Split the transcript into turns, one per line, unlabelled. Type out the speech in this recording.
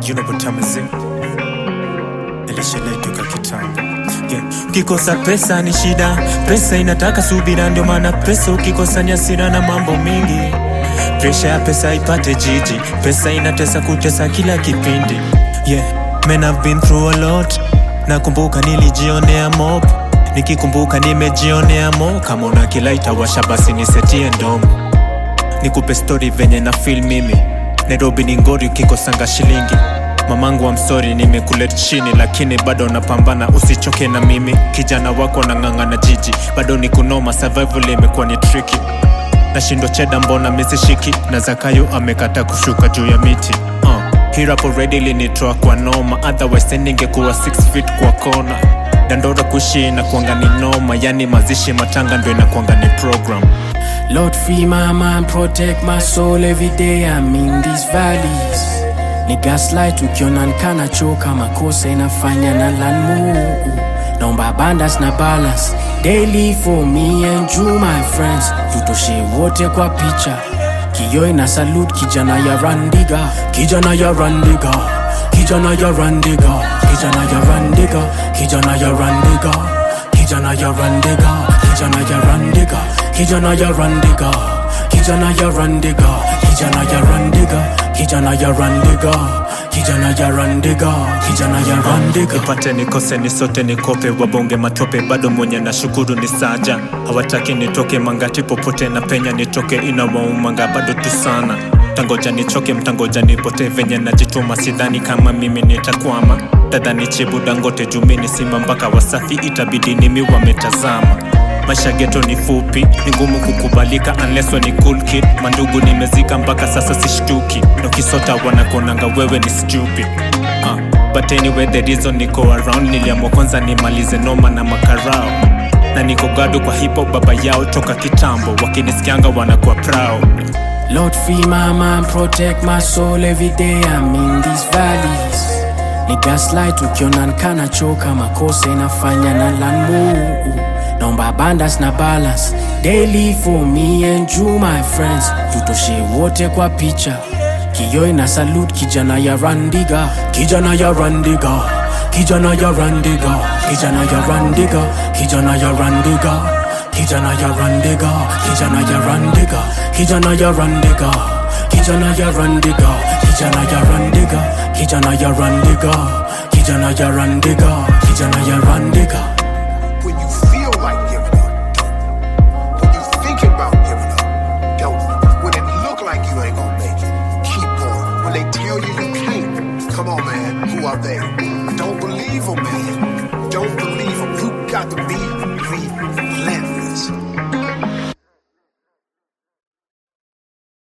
You know what time is it? Ilishaletwa kitambo yeah. Ukikosa pesa ni shida, pesa inataka subira, ndio maana pesa ukikosa ni hasira na mambo mingi. Presha ya pesa ipate jiji, pesa inatesa kutesa kila kipindi yeah. Man, I've been through a lot, nakumbuka nilijionea mob, nikikumbuka nimejionea mo. Kama una kila itawasha basi nisetie ndomo, nikupe story venye na feel mimi. Nairobi ni ngori ukikosanga shilingi Mamangu I'm sorry nimekulet chini lakini bado napambana usichoke na mimi kijana wako nang'ang'ana jiji bado ni kunoma survival imekuwa ni tricky nashindo cheda mbona misishiki na zakayo amekata kushuka juu ya miti uh. Hirap already linitoa kwa noma otherwise ningekuwa 6 feet kwa kona dandora kuishi na kuanga ni noma yani mazishi matanga ndo inakuanga ni program
Lord, free my mind, protect my soul every day. I'm in these valleys. Ni gaslight ukiona nkana choka, makosa inafanya na lanmu. Naomba bandas na balance daily for me and you my friends, tutoshe wote kwa picha. Kiyo ina salute kijana ya randiga, kijana ya randiga, kijana ya randiga, kijana ya randiga, kijana ya randiga, kijana ya randiga, kijana ya randiga, kijana ya randiga, kijana ya randiga, kijana ya randiga, kijana ya randiga, kijana ya randiga, kijana ya randiga.
nipate nikose nisote nikope wabonge matope bado mwenye na shukuru ni saja hawataki nitoke mangati popote na penya nitoke inawaumanga bado tu sana tangoja nichoke mtangoja nipote venye najituma sidhani kama mimi nitakwama tadhani chibu dangote jumini sima mpaka wasafi itabidi nimi wametazama maisha geto ni fupi ni ngumu kukubalika unless we ni cool kid mandugu nimezika mpaka sasa sishtuki nokisota wanakonanga wewe ni stupid uh. But anyway the reason niko around niliamua kwanza nimalize noma na makarao na niko gado kwa hip hop baba yao toka kitambo wakinisikianga wanakuwa proud
Lord, free my mind, protect my soul every day. I'm in these valleys. Ni gaslight ukiona nkana choka, makosa inafanya na lanmu. Naomba bandas na balance daily for me and you my friends, tutoshe wote kwa picha. Kiyo ina salute kijana ya randiga, kijana ya randiga, kijana ya randiga, kijana ya randiga, kijana ya randiga. Kijana ya randiga, kijana ya randiga, kijana ya randiga, kijana ya randiga, kijana ya randiga, kijana ya randiga, kijana ya randiga, kijana ya randiga.
When you feel like giving up, don't. When you thinking about giving up, don't. When it look like you ain't gonna make it, keep going. When they tell you you can't, come on, man. Who are they? Don't believe them, man. Don't believe them. You got to be, be